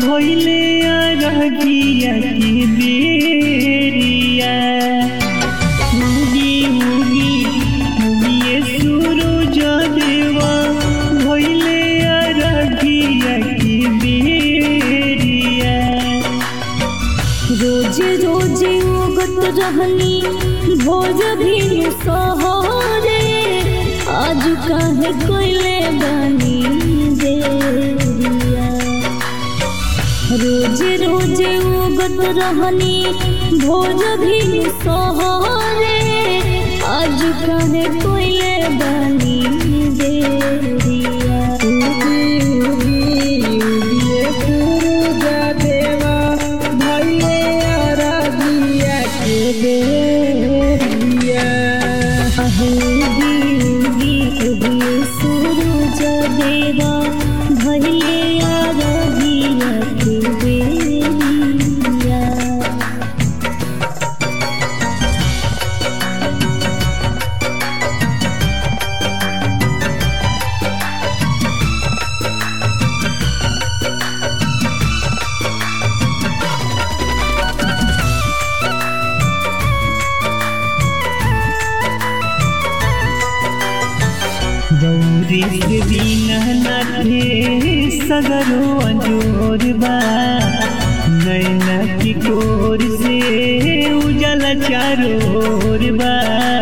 भइले अरगिया की बेरिया उगी उगी उगिए सूरज देवा भइले अरगिया की बेरिया रोज रोज उगत रहनी भोज भी सहरे आज काहे कोइले बनी देरिया रोज रोज उगत रहनी भोज भी सहरे आज काहे कोइले बनी देरिया उगी उगी उगिए सूरज देवा भइले अरगिया की बेरिया अहोगी उगी उगी सूरज देवा भइले आरगिया के बेरिया गौरी से बिना नाथे सगरो अंजोर बा नैना की कोर से उजल चारोर बा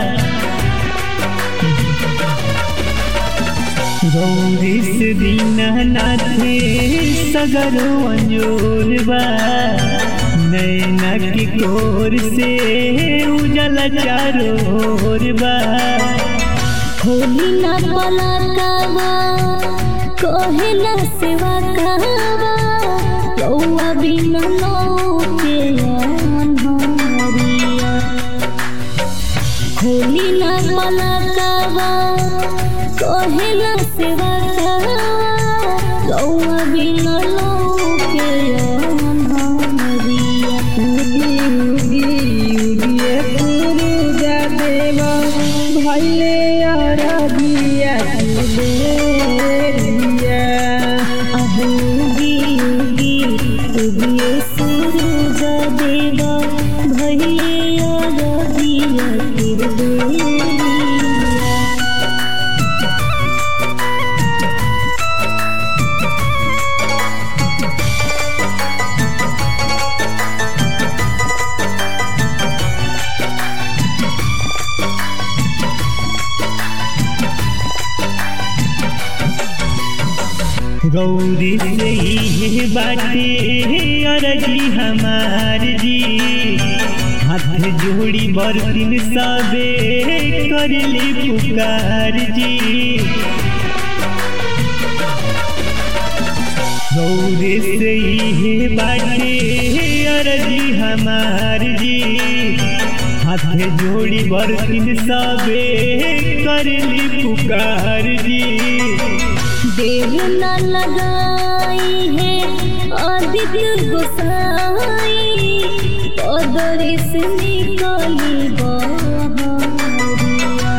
गौरी से बिना नाथे सगरो अंजोर बा नैना की कोर से उजल चारोर बा होली ना पलकावा कहे ना सेवा कहवा लौआ बिना लौके अनहरिया होली ना पलकावा कहे ना सेवा कहवा लौआ बिना लौके अनहरिया उगी उगी उगिए सूरज देवा भइले अरगिया की बेरिया अहोगी उगी उगिए सूरज देवा भइले अरगिया किरबेरिया गौरी से ही बाटे अरजी हमार जी हाथ जोड़ी बरतिन सबे करली पुकार जी गौरी से ही बाटे अरजी हमार जी हाथ जोड़ी बरतिन सबे करली पुकार जी देर न लगाई है आदित्य गोसाई पदरी से निकली बहरिया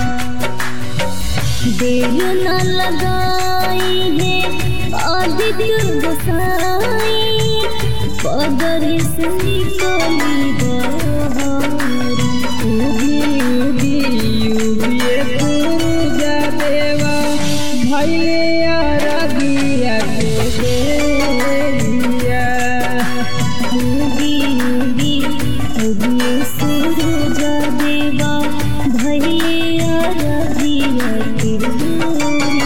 देर न लगाई है आदित्य गोसाई पदरी से निकली बहरिया उगी उगी उगिए सूरज देवा भइले अरगिया के बेरिया उगी उगी उगी सूरज देवा भैया रबिया किरबिया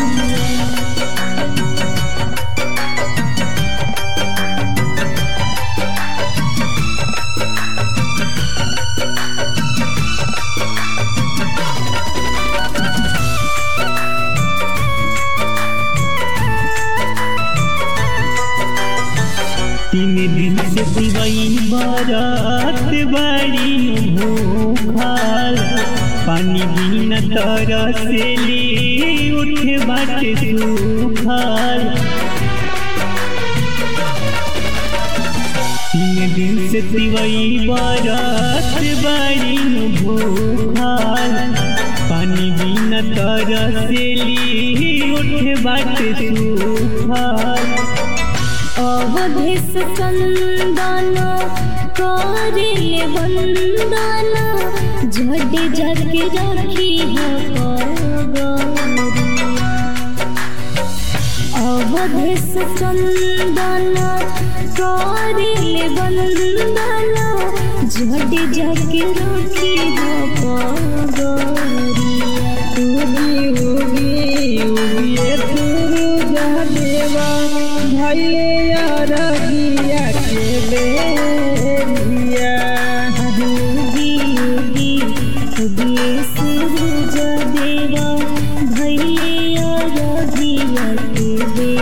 तीन दिन से दिवई बरात बाड़ी भूखाल पानी बिना तरसेली उठे बाटे सुखाल तीन दिन से दिवई बरात बाड़ी भूखाल पानी बिना तरसेली उठे बाटे सुखाल अब अवधेश चंदन करेले वंदन झट झट रखी हो अवधेश चंदन करेले वंदन झट झट रखी हो उगी उगी उगिए सूरज देवा भैले अरगिया के बेरिया योगी योगी योगी सूरज देवा भैया रघिया के